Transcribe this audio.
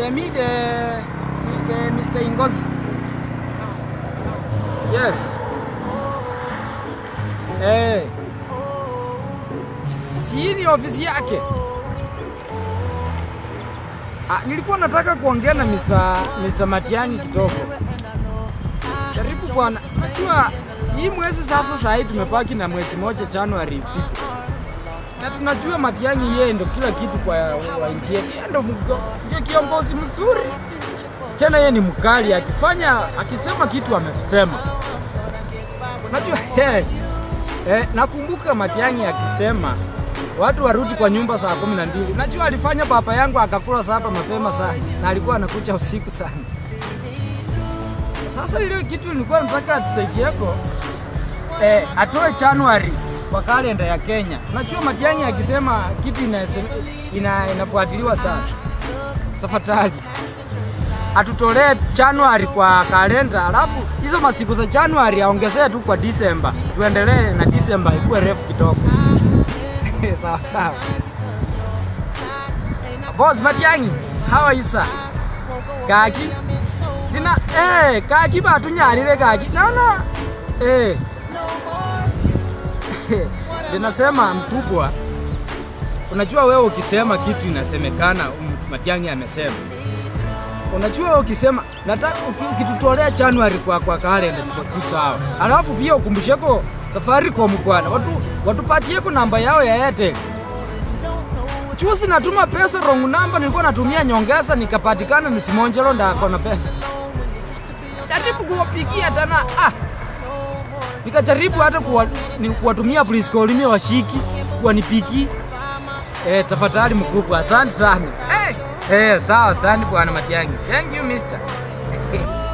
the me the, the Mr. Ingozi. Yes. Eh. Si hii ni ofisi yake. Ah, nilikuwa nataka kuongea na Mr. Mr. Matiang'i kidogo. Karibu bwana. Najua hii mwezi sasa saa hii tumebaki na mwezi moja Januari ipite. Na tunajua Matiang'i yeye ndo kila kitu kwa wa nchi yetu. Yeye ndo mgo- ndio kiongozi mzuri. Tena yeye ni mkali akifanya akisema kitu amesema. Unajua eh, eh, nakumbuka Matiang'i akisema watu warudi kwa nyumba saa kumi na mbili. Unajua alifanya papa yangu akakula sapa mapema sana na alikuwa anakuja usiku sana. Sasa ile kitu nilikuwa nataka atusaidieko eh, atoe Januari kwa kalenda ya Kenya. Unajua Matiang'i akisema kitu inasem, ina, inafuatiliwa sana. Tafadhali atutolee Januari kwa kalenda, alafu hizo masiku za Januari aongezee tu kwa Disemba, tuendelee na Disemba ikuwe refu kidogo. sawa sawa. Boss Matiang'i, how are you sir? Kaki? Dina, eh, kaki ba tunyarire kaki. No, no. Eh. Ninasema mkubwa, unajua wewe ukisema kitu inasemekana um, Matiang'i amesema. Unajua wewe ukisema nataka uki- ukitutolea January kwa kwa kalenda tuko tu sawa. Alafu pia ukumbusheko Safaricom bwana, watu watupatieko namba yao ya Airtel. Chusi natuma pesa wrong number, nilikuwa natumia nyongeza nikapatikana nisimonjelo ndako na pesa. Jaribu kuwapigia tena ah. Nikajaribu hata kuwa, ni kuwatumia please call me washiki wanipiki. Eh, tafadhali mkubwa, asante sana. Eh, eh, sawa, asante bwana Matiang'i. Thank you mister.